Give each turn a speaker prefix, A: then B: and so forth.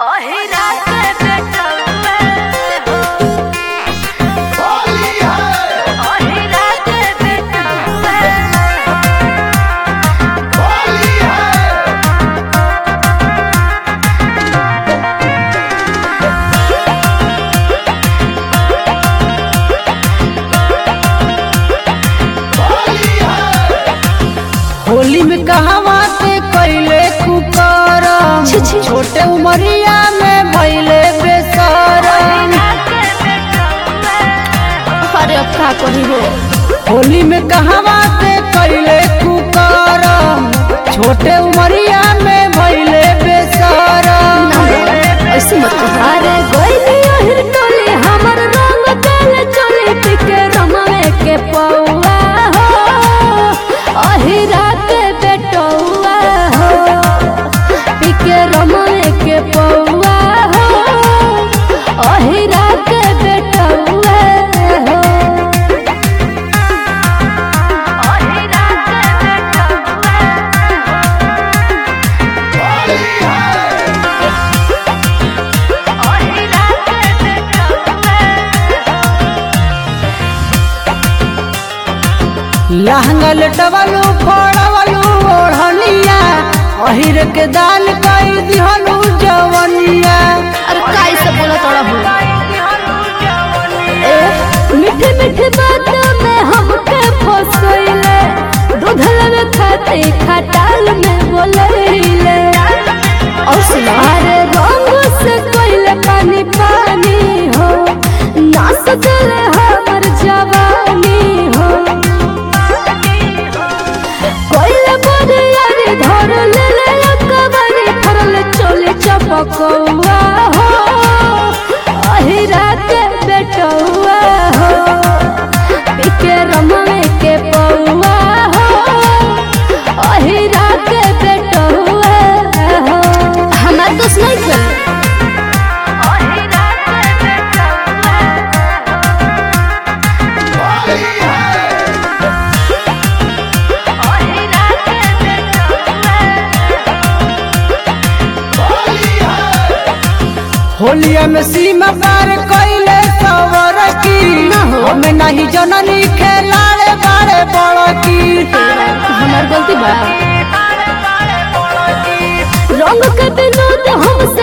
A: ओहिरा के बेटौआ हो ओहिरा के बेटौआ
B: होली में कहवा से कैले कुकरम
A: छी, छी।
B: छोटे उमरिया में भैले बेसरम
A: अरे अब का कही हो
B: होली में कहवा से कैले कुकरम छोटे उमरिया में भैले बेसरम
A: ऐसे मत कहो अरे गोइली ओहिर टोली हमर रंग देले चोली पिके रमवे के पौआ हो ओहिरा के बेटौआ हो पिके रमवे के पौआ हो ओहिरा के बेटौआ हो ओहिरा के बेटौआ ओहिरा के बेटौआ
B: लहंगा लटवलू फोड़वलू ओढ़निया अहिर के दान कई दिहलू जवनिया
A: अरे काई से बोला तोड़ा हो ए मीठे मीठे बातों में हमके फसोइले दूध लगे खाते खटाल में बोलैले और सुना अरे रंग से कोइले पानी पानी हो नास चले हमर जवानी हो कोइले बड़े यारी धर ले ले कबरी फरल चोले चपकौआ हो अहिरा के बेटौआ हो पिके रमवे के पौआ हो अहिरा के बेटौआ हो हमार दोस्त नहीं थे अहिरा के बेटौआ अहिरा के बेटौआ
B: होलिया में सीमा पार कैले सवर की
A: ना हो।
B: हमें नहीं जननी खेलाड़े बाड़े बड़की
A: हमार गलती बा रंग के विनोद हमसे